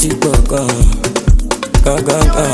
ti pọ̀ gan gan gan gan.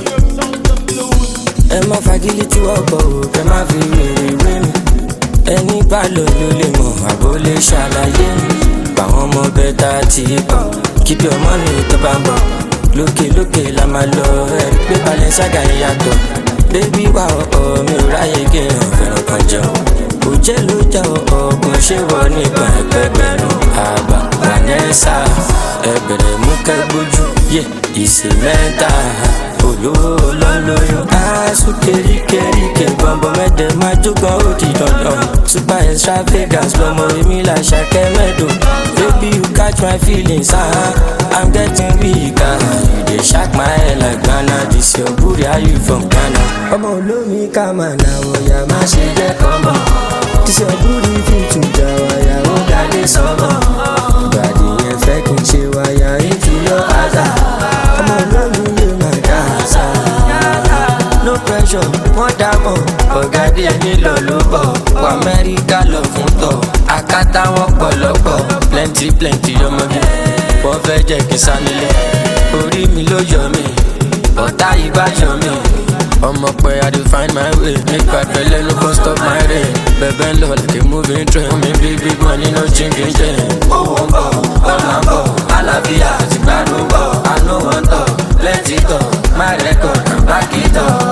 ẹ má fagilé tí wọ́n pọ̀ o kẹ má fi wèrè wé mi. ẹni bá lò ló lè mọ̀ àbó lè ṣàlàyé mi. báwọn ọmọ bẹ́tà ti pọ̀ kíbi ọmọ mi tó bá ń bọ̀. lókè lókè la máa lọ ẹ̀rí pé balẹ̀ ṣága ìyàtọ̀. bébí wà ọ̀ọ́ mi ò ráyè kí n fẹ́ràn kan jẹun. kò jẹ́ ló já ọkùn ṣé wọ nígbà ẹgbẹgbẹ̀rún àgbà vanessa ẹbẹ̀rẹ̀ mú kẹ́gbójú yẹ ìsè mẹ́ta olówó lọ́lọ́yọ̀ aṣọ keríkeríke bọ̀m̀bọ̀ mẹ́tẹ̀ máa jógan ó di dandan super extravagance lọmọ èmi là ṣàkẹ́ mẹ́dọ̀ baby you catch my feelings ah i'm getting weak ah you dey shock my head like ghana this your booty how you from ghana. ọmọ olómi ká máa nà wọ̀yà má ṣe jẹ́ kọ́mọ̀ this your booty fit to jà wáyà ó gàdé sọ́mọ̀ ìbàdí yẹn fẹ́ kí n ṣe wáyà into your àzà ọmọ olómi yóò máa dá àṣà. no pressure wọ́n dámọ̀ ọ̀gá díẹ̀ nílò ló bọ̀ wọ amẹ́ríkà lọ fún tọ̀ akátá wọn pọ̀lọ́pọ̀ plenty plenty ọmọge wọ́n fẹ́ jẹ́ kí n sá nílé orí mi ló yọ mí ọ̀tá yìí bá yọ mí ọmọ pé i dey find my way nípa ìpẹ́lẹ́ ló kọ́ stop my rain bẹ̀bẹ̀ ń lọ like a moving train mi bí big money no chinking chain. owó ń bọ̀ ọ̀nà ń bọ̀ àlàáfíà àti gbádùn bọ̀ àánú wọn tọ̀ lẹ́tì tọ̀ my record and back it up.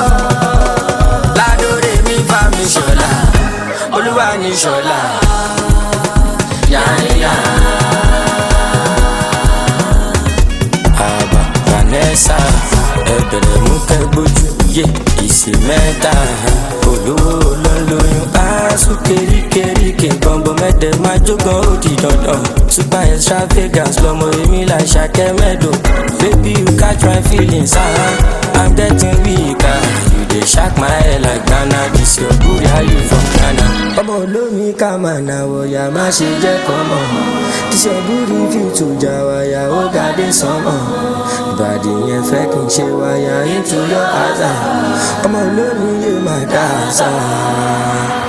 ládòrè mi bá mi ṣọlá olúwa ní ṣọlá yáyá. àbá vanessa ẹbẹ̀rẹ̀ mú kẹ́gbójú yé ìsè mẹ́ta olówó lọ́lọ́yún aṣọ keríkeríke bọ̀m̀bọ̀ mẹ́tẹ̀ máa jógan ó di dandan super extravagance lọmọ èmi là ṣàkẹ́ mẹ́dọ̀ baby you catch my feelings ah i'm getting weak ah you dey shock my head like ghana this your booty how you from ghana. ọmọ olómi ká máa nà wọ̀yà má ṣe jẹ́ kọ́mọ̀ this your booty fit to jà wáyà ó gàdé sánmọ̀ ìbàdí yẹn fẹ́ kí n ṣe wáyà into your àzà ọmọ olómi yóò máa dá àṣà.